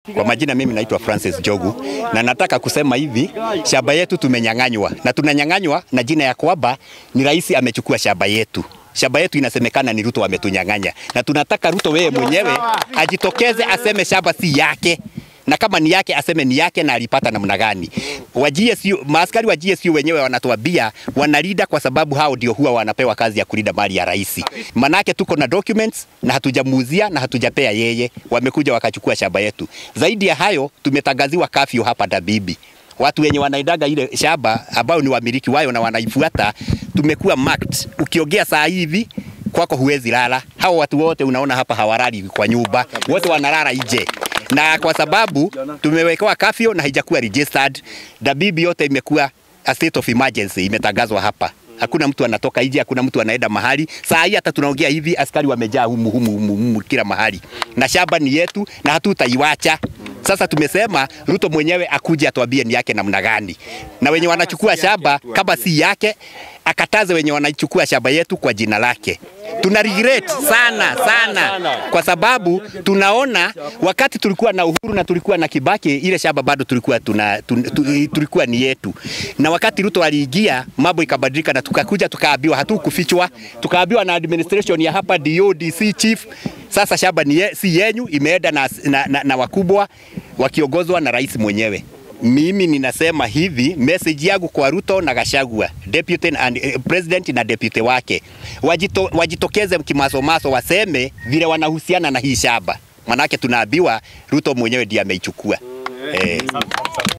Kwa majina mimi naitwa Francis Jogu na nataka kusema hivi, shamba yetu tumenyang'anywa na tunanyang'anywa na jina ya kwamba ni rais amechukua shamba yetu. Shamba yetu inasemekana ni Ruto ametunyang'anya, na tunataka Ruto wewe mwenyewe ajitokeze aseme shamba si yake na kama ni yake aseme ni yake na alipata namna gani. Wa GSU, maaskari wa GSU wenyewe wanatuambia wanalinda kwa sababu hao ndio huwa wanapewa kazi ya kulinda mali ya rais. Manake tuko na documents na hatujamuuzia na hatujapea yeye, wamekuja wakachukua shamba yetu. Zaidi ya hayo, tumetangaziwa kafyu hapa Dabibi. Watu wenye wanaidaga ile shamba ambao ni wamiliki wayo na wanaifuata, tumekuwa marked. Ukiongea saa hivi kwako huwezi lala. Hao watu wote unaona hapa hawalali kwa nyumba, wote wanalala nje na kwa sababu tumewekewa kafio na haijakuwa registered, Dabibi yote imekuwa a state of emergency, imetangazwa hapa. Hakuna mtu anatoka nje, hakuna mtu anaenda mahali. Saa hii hata tunaongea hivi, askari wamejaa humu, humu, humu, humu kila mahali, na shamba ni yetu na hatutaiwacha. Sasa tumesema Ruto mwenyewe akuje atuambie ni yake namna gani, na wenye wanachukua shamba kama si yake akataze wenye wanachukua shamba yetu kwa jina lake. Tuna regret sana sana, kwa sababu tunaona wakati tulikuwa na Uhuru na tulikuwa na Kibaki, ile shamba bado tulikuwa tuna, tun, tu, tulikuwa ni yetu, na wakati Ruto aliingia mambo ikabadilika, na tukakuja tukaambiwa, hatukufichwa, tukaambiwa na administration ya hapa DO, DC chief, sasa shamba ni ye, si yenyu, imeenda na, na, na, na wakubwa wakiongozwa na rais mwenyewe. Mimi ninasema hivi, message yangu kwa Ruto na Gachagua, deputy and, eh, president na deputy wake wajito, wajitokeze kimasomaso, waseme vile wanahusiana na hii shamba, manake tunaambiwa Ruto mwenyewe ndiye ameichukua eh.